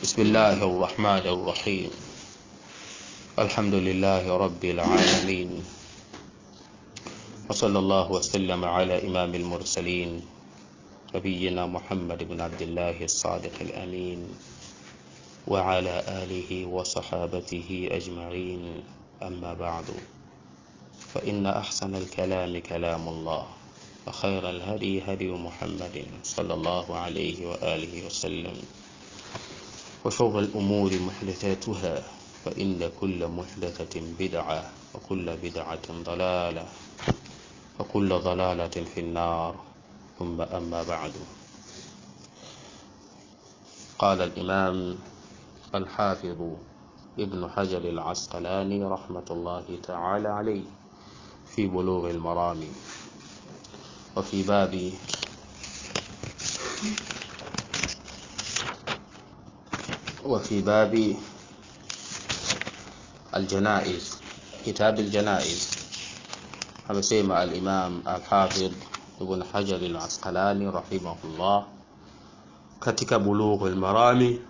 بسم الله الرحمن الرحيم الحمد لله رب العالمين وصلى الله وسلم على إمام المرسلين نبينا محمد بن عبد الله الصادق الأمين وعلى آله وصحابته أجمعين أما بعد فإن أحسن الكلام كلام الله وخير الهدي هدي محمد صلى الله عليه وآله وسلم وشر الأمور محدثاتها فإن كل محدثة بدعة وكل بدعة ضلالة وكل ضلالة في النار ثم أما بعد قال الإمام الحافظ ابن حجر العسقلاني رحمة الله تعالى عليه في بلوغ المرام وفي باب وفي باب الجنائز كتاب الجنائز amesema al-Imam al-Hafidh Ibn Hajar al-Asqalani rahimahullah katika Bulugh al-Marami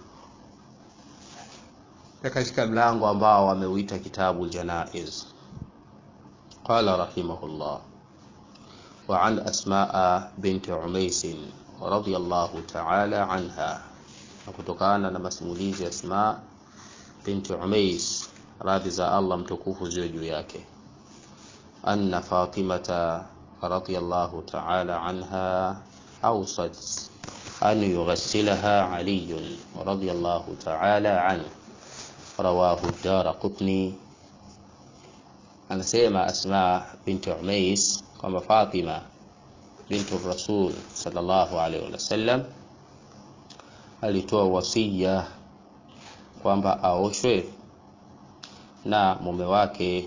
na katika mlango ambao ameuita kitabu al-Janaiz qala rahimahullah wa an Asmaa bint Umais radiyallahu ta'ala anha na kutokana na masimulizi ya Asma binti Umais radhi za Allah mtukufu ziwe juu yake anna Fatimata radiyallahu ta'ala anha awsat an yughassilaha Ali radiyallahu ta'ala anhu rawahu ad-Darqutni anasema Asma binti Umais kwamba Fatima binti Rasul sallallahu alaihi wasallam alitoa wasia kwamba aoshwe na mume wake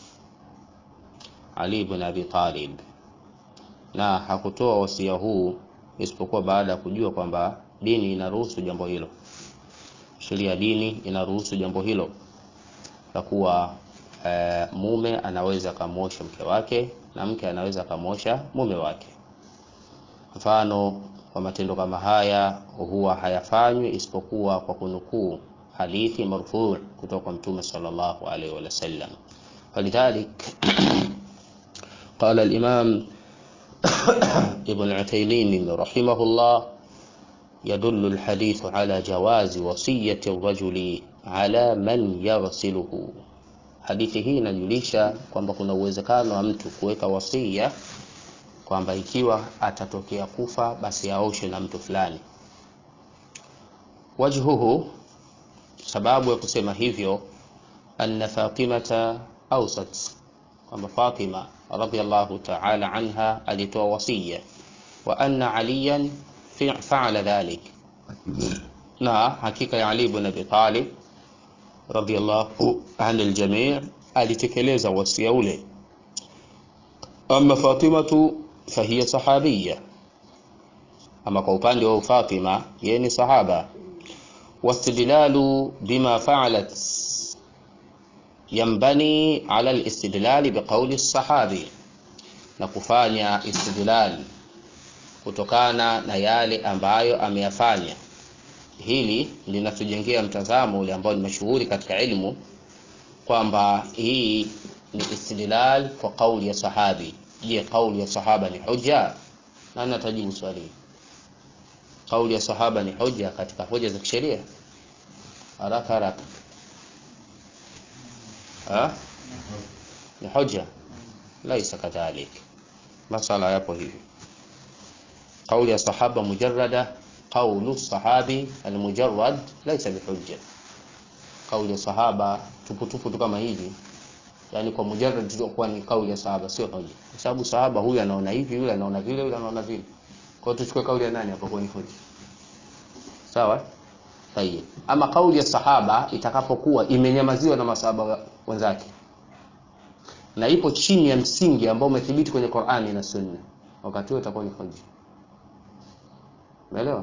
Ali ibn Abi Talib, na hakutoa wasia huu isipokuwa baada ya kujua kwamba dini inaruhusu jambo hilo, sheria ya dini inaruhusu jambo hilo la kuwa e, mume anaweza akamwosha mke wake na mke anaweza akamwosha mume wake. Mfano kwa matendo kama haya huwa hayafanywi isipokuwa kwa kunukuu hadithi marfu kutoka kwa Mtume sallallahu alaihi wasallam. Falidhalik قال الإمام ابن عثيمين رحمه الله يدل الحديث على جواز وصية الرجل على من يغسله hadithi hii inajulisha kwamba kuna uwezekano wa mtu kuweka wasia kwamba ikiwa atatokea kufa basi aoshe na mtu fulani. Wajhuhu, sababu ya kusema hivyo, anna Fatimata awsat, kwamba Fatima radhiyallahu ta'ala anha alitoa wasia, wa anna Aliyan fa'ala dhalik, na hakika ya Ali ibn Abi Talib radhiyallahu anil jami' alitekeleza wasia ule. Amma Fatimatu fahiya sahabiyya, ama kwa upande wa Fatima yeye ni sahaba. Wastidlalu bima fa'alat yambani ala alistidlali biqauli sahabi, na kufanya istidlal kutokana na yale ambayo ameyafanya. Hili linatujengea mtazamo ule ambao ni mashuhuri katika ilmu kwamba hii ni istidlal kwa kauli ya sahabi. Je, kauli ya sahaba ni hujja? Nani atajibu swali hili? Kauli ya sahaba ni hujja katika hoja za kisheria? Haraka haraka, ha? Ni hujja? Laisa kadhalik, masala yapo hivi. Kauli ya sahaba mujarrada, qaulu sahabi almujarrad laisa bihujja. Kauli ya sahaba tuputupu tu kama hivi yani kwa mujarrad tu kuwa ni kauli ya sahaba sio hoja, kwa sababu sahaba huyu anaona hivi, yule anaona vile, yule anaona vile. Kwa hiyo tuchukue kauli ya nani hapo kwa ni hoja? Sawa? Tayeb. Ama kauli ya sahaba itakapokuwa imenyamaziwa na masahaba wenzake na ipo chini ya msingi ambao umethibiti kwenye Qur'ani na Sunna, wakati huo itakuwa ni hoja. Umeelewa?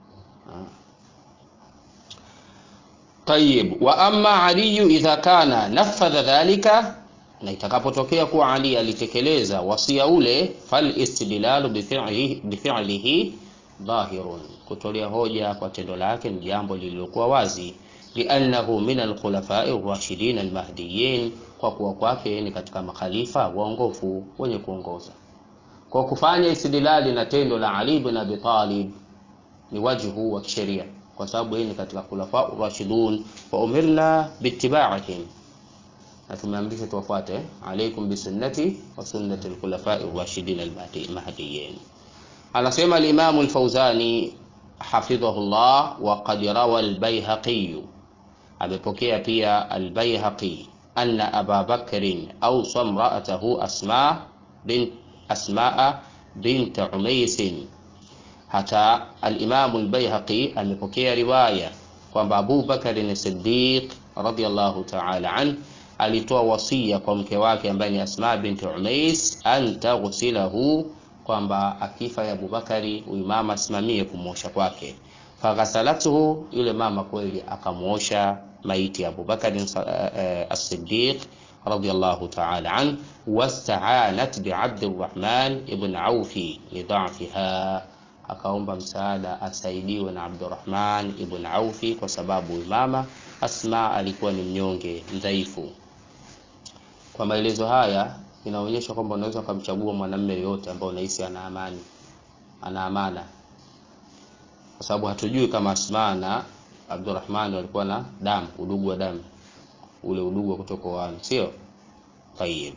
Tayib, wa amma Ali idha kana nafadha dhalika, na itakapotokea kuwa Ali alitekeleza wasia ule, fal istidlalu bi fi'lihi dhahirun, kutolea hoja kwa tendo lake ni jambo lililokuwa wazi liannahu min alkhulafai rashidin almahdiyin kwa kuwa kwake ni katika makhalifa waongofu wenye kuongoza kwa kufanya istidlali na tendo la Ali ibn Abi Talib ni wajhu wa kisheria kwa sababu yeye ni katika khulafa rashidun wa umirna bittiba'ihim na tumeamrishwa tuwafuate alaikum bisunnati wa sunnati alkhulafa rashidin almahdiyin anasema al-Imam al-Fawzani hafidhahullah wa qad rawa al-Baihaqi amepokea pia al-Baihaqi anna Aba Bakr au samra'atahu Asma bint Asmaa bint Umays hata al-Imam al-Baihaqi amepokea riwaya kwamba Abu Bakar as-Siddiq radiyallahu ta'ala an alitoa wasia kwa mke wake ambaye ni Asma bint Umays an taghsilahu kwamba akifa ya Abubakari huyu mama asimamie kumwosha kwake. Faghasalatuhu, yule mama kweli akamwosha maiti ya Abubakari uh, as-Siddiq radiyallahu ta'ala an wasta'anat bi Abdurrahman ibn Aufi lidhafiha, akaomba msaada asaidiwe na Abdurrahman ibn Aufi kwa sababu huyu mama Asma alikuwa ni mnyonge mdhaifu. Kwa maelezo haya inaonyesha kwamba unaweza ukamchagua mwanamume yoyote ambao unahisi ana amani, ana amana, kwa sababu hatujui kama Asma na Abdurrahman walikuwa na damu, udugu wa damu, ule udugu wa kutoka wani, sio tayib.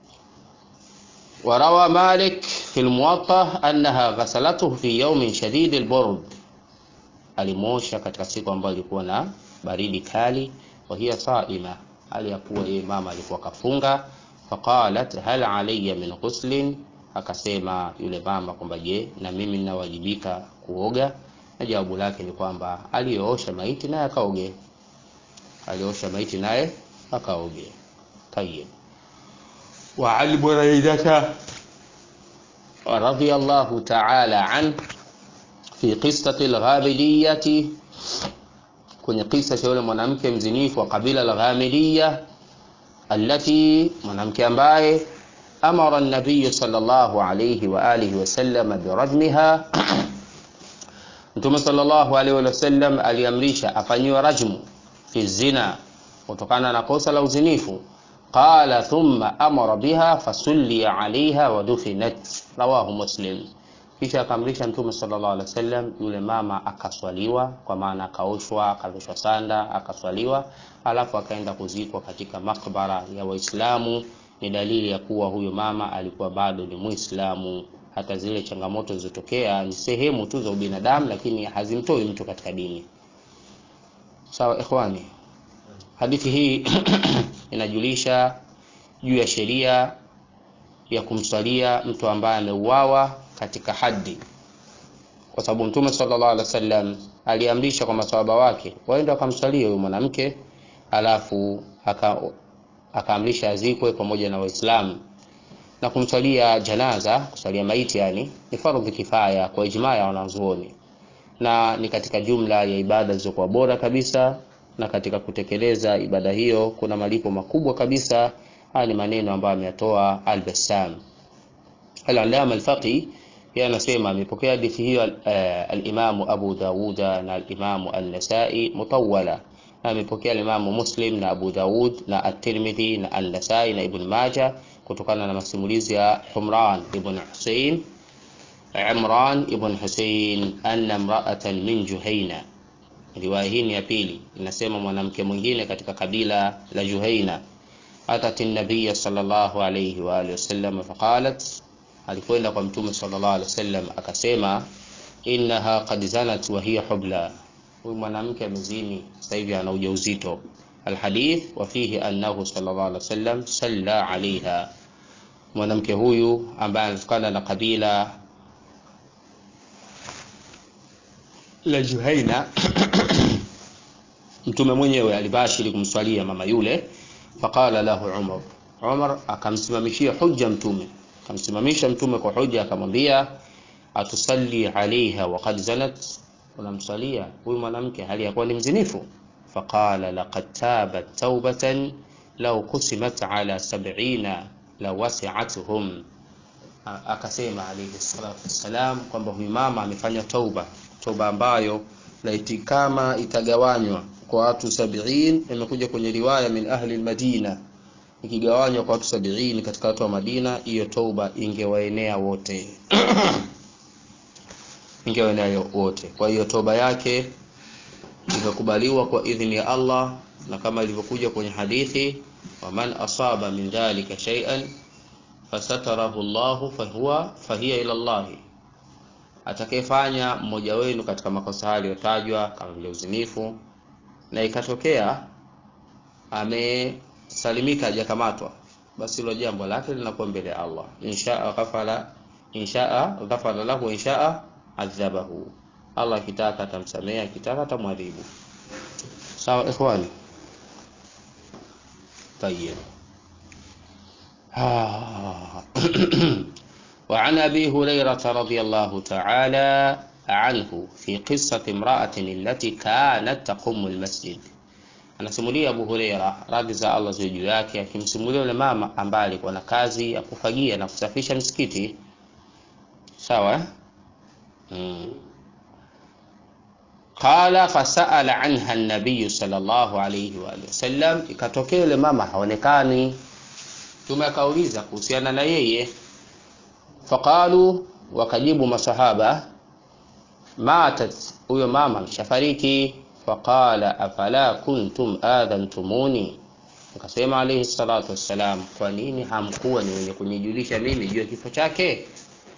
وروى مالك في الموطأ أنها غسلته في يوم شديد البرد alimosha katika siku ambayo ilikuwa na baridi kali wa hiya saima hali ya kuwa yeye mama alikuwa kafunga faqalat hal alayya min ghuslin akasema yule mama kwamba je na mimi ninawajibika kuoga na jawabu lake ni kwamba aliyoosha maiti naye akaoge aliosha maiti naye akaoge tayib wa ali buraidata radiyallahu ta'ala an fi qissati al-ghamidiyati kwenye kisa cha yule mwanamke mzinifu wa kabila la Ghamidiyya allati mwanamke ambaye amara an-nabiy sallallahu alayhi wa alihi wasallam birajmiha Mtume sallallahu alayhi wasallam aliamrisha afanyiwe rajmu fi zina kutokana na kosa la uzinifu qala thumma amara biha fasulli alayha wa dufinat rawahu muslim kisha akamrisha mtume sallallahu alaihi wasallam yule mama akaswaliwa kwa maana akaoshwa akavishwa sanda akaswaliwa alafu akaenda kuzikwa katika makbara ya waislamu ni dalili ya kuwa huyo mama alikuwa bado ni muislamu hata zile changamoto zilizotokea ni sehemu tu za ubinadamu lakini hazimtoi mtu katika dini sawa ikhwani hadithi hii inajulisha juu ya sheria ya kumswalia mtu ambaye ameuawa katika haddi kwa sababu mtume sallallahu alaihi wasallam aliamrisha kwa maswahaba wake waende wakamswalia huyo mwanamke alafu akaamrisha azikwe pamoja na waislamu na kumswalia janaza kuswalia maiti yani ni fardhi kifaya kwa ijmaa ya wanazuoni na ni katika jumla ya ibada zilizokuwa bora kabisa na katika kutekeleza ibada hiyo kuna malipo makubwa kabisa haya ni maneno ambayo ameyatoa al-Bassam al-Allama al-Faqi yeye anasema amepokea hadithi hiyo al-Imam Abu Dawud na al-Imam an-Nasa'i mutawwala na amepokea al-Imam Muslim na Abu Dawud na at-Tirmidhi na an-Nasa'i na Ibn Majah kutokana na masimulizi ya Humran ibn Hussein Imran ibn Hussein anna imra'atan min Juhaina riwaya hii ni ya pili inasema mwanamke mwingine katika kabila la Juhaina atat an-nabiy sallallahu alayhi wa alihi wasallam faqalat alikwenda kwa mtume sallallahu alaihi wasallam akasema innaha qad zanat wa hiya hubla huyu mwanamke amezini sasa hivi ana ujauzito alhadith wa fihi annahu sallallahu alaihi wasallam salla alaiha mwanamke huyu ambaye anatokana na kabila la Juhaina mtume mwenyewe alibashiri kumswalia mama yule faqala lahu Umar Umar akamsimamishia hujja mtume akamsimamisha mtume kwa hoja akamwambia atusalli alaiha wa qad zanat unamsalia huyu mwanamke hali ya kuwa ni mzinifu faqala laqad tabat taubatan law kusimat ala sab'ina la wasi'atuhum akasema alayhi salatu wassalam kwamba huyu mama amefanya tauba toba ambayo laiti kama itagawanywa kwa watu sabiin imekuja kwenye riwaya min ahli almadina ikigawanywa kwa watu sabiini katika watu wa Madina hiyo toba ingewaenea wote ingewaenea wote kwa hiyo toba yake ikakubaliwa kwa idhini ya Allah na kama ilivyokuja kwenye hadithi waman asaba min dhalika shay'an fasatarahu Allah fahuwa fahiya ila Allah atakayefanya mmoja wenu katika makosa hayo yaliyotajwa kama vile uzinifu na ikatokea amesalimika hajakamatwa basi hilo jambo lake linakuwa mbele ya Allah inshaa ghafala inshaa ghafala lahu inshaa adhabahu Allah akitaka atamsamea akitaka atamwadhibu sawa ikhwani طيب وعن أبي هريرة رضي الله تعالى عنه في قصة امرأة التي كانت تقوم المسجد anasimulia Abu Huraira radhi za Allah ziwe juu yake akimsimulia yule mama ambaye alikuwa na kazi ya kufagia na kusafisha msikiti sawa hmm. qala fasaala anha an-nabiy sallallahu alayhi wa sallam ikatokea yule mama haonekani tume akauliza kuhusiana na yeye faqalu wakajibu masahaba matat huyo mama mshafariki faqala afala kuntum adhantumuni akasema alayhi salatu wassalam kwa nini hamkuwa ni wenye kunijulisha mimi juu ya kifo chake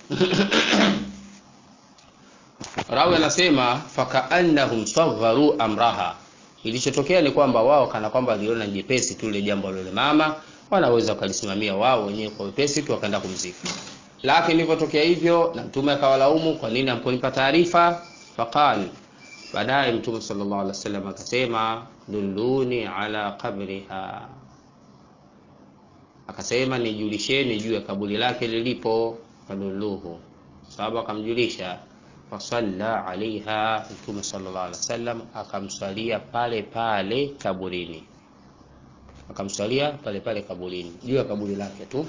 rawi anasema fakaannahum sagharu amraha ilichotokea ni kwamba wao kana kwamba waliona jepesi tu ile jambo lile mama wanaweza wakalisimamia wao wenyewe kwa wepesi tu wakaenda kumzika lakini ilivyotokea hivyo na mtume akawalaumu kwa nini hamkunipa taarifa faqal baadaye mtume sallallahu alaihi wasallam akasema dulluni ala qabriha akasema nijulisheni juu ya kaburi lake lilipo fadulluhu sababu akamjulisha fasalla alaiha mtume sallallahu alaihi wasallam akamswalia pale pale kaburini akamswalia pale pale kaburini juu ya kaburi lake tu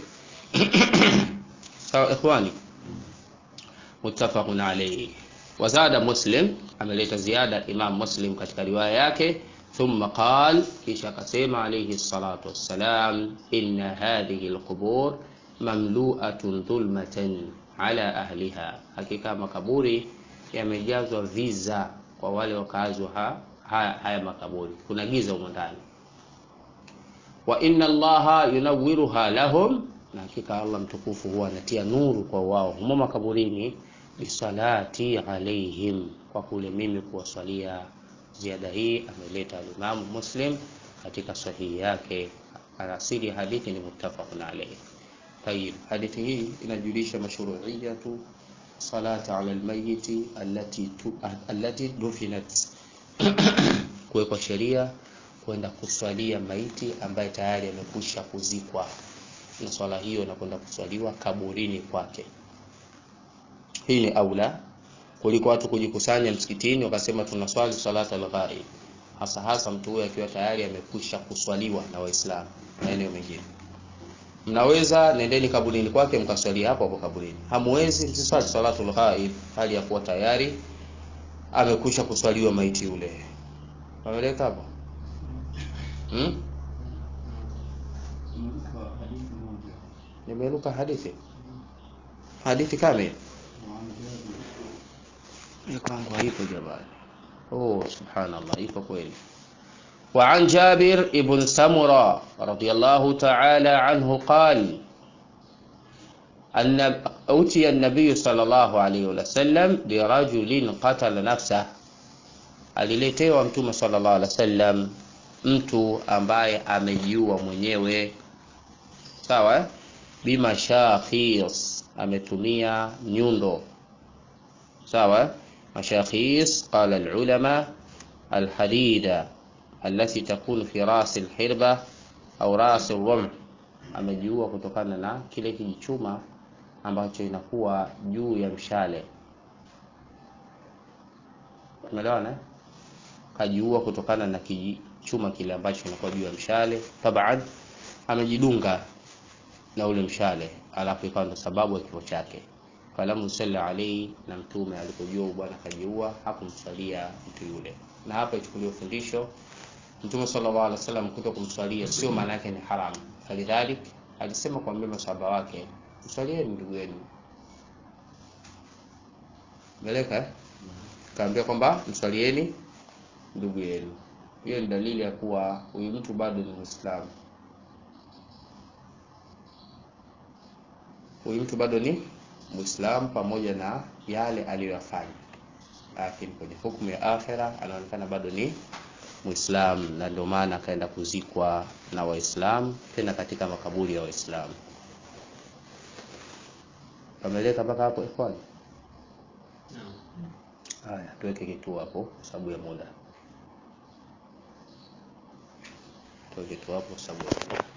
sawa ikhwani muttafaqun alayhi wazada muslim ameleta ziada imam muslim katika riwaya yake thumma qal kisha akasema alayhi salatu wassalam inna hadhihi alqubur mamlu'atun dhulmatan ala ahliha hakika makaburi yamejazwa viza kwa wale wakazi ha, haya, haya makaburi kuna giza humo ndani wa inna allaha yunawwiruha lahum na hakika Allah mtukufu huwa anatia nuru kwa wao humo makaburini bisalati alaihim kwa kule mimi kuwasalia ziada hii ameleta alimamu muslim katika sahihi yake asili ya hadithi ni muttafaqun alayhi tayib hadithi hii inajulisha mashru'iyatu salati ala almayyiti allati tu, allati dufinat kuwekwa sheria kwenda kuswalia maiti ambaye tayari amekwisha kuzikwa na swala hiyo inakwenda kuswaliwa kaburini kwake hii ni aula kuliko watu kujikusanya msikitini wakasema tunaswali salata al-ghaib hasa hasa mtu huyo akiwa tayari amekwisha kuswaliwa na waislamu maeneo mengine mnaweza nendeni kaburini kwake mkaswali hapo hapo kaburini hamwezi msiswali salatul ghaib hali ya kuwa tayari amekwisha kuswaliwa maiti yule wameleka hapo hmm? nimeruka hadithi hadithi kamili kwangu haipo jamani oh subhanallah ipo kweli وعن جابر بن سمرة رضي الله تعالى عنه قال أن أوتي النبي صلى الله عليه وسلم برجل قتل نفسه aliletewa mtume sallallahu alaihi wasallam mtu ambaye amejiua mwenyewe sawa bima shakhis ametumia nyundo sawa mashakhis qala alulama alhadida التي تكون في راس الحربة au ras الرمح amejiua kutokana na kile kijichuma ambacho inakuwa juu ya mshale umeelewana kajiua kutokana na kijichuma kile ambacho inakuwa juu ya mshale taban amejidunga na ule mshale alafu ikawa ndo sababu ya kifo chake falam yusalli alayhi, na mtume alipojua bwana kajiua hakumswalia mtu yule. Na hapa ichukuliwe fundisho Mtume sallallahu alaihi wasallam kuto kumswalia sio maana yake ni haram. Falidhalik alisema kwa masahaba wake, mswalieni ndugu yenu. Meleka kaambia kwamba mswalieni ndugu yenu. Hiyo ni dalili ya kuwa huyu mtu bado ni Muislamu. Huyu mtu bado ni Muislamu pamoja na yale aliyoyafanya, lakini kwenye hukumu ya akhera anaonekana bado ni Muislamu, na ndio maana akaenda kuzikwa na Waislamu, tena katika makaburi ya Waislamu. Pameleka mpaka hapo ikhwani? Haya, tuweke kituo hapo kwa sababu ya muda. Tuweke kituo hapo kwa sababu ya muda.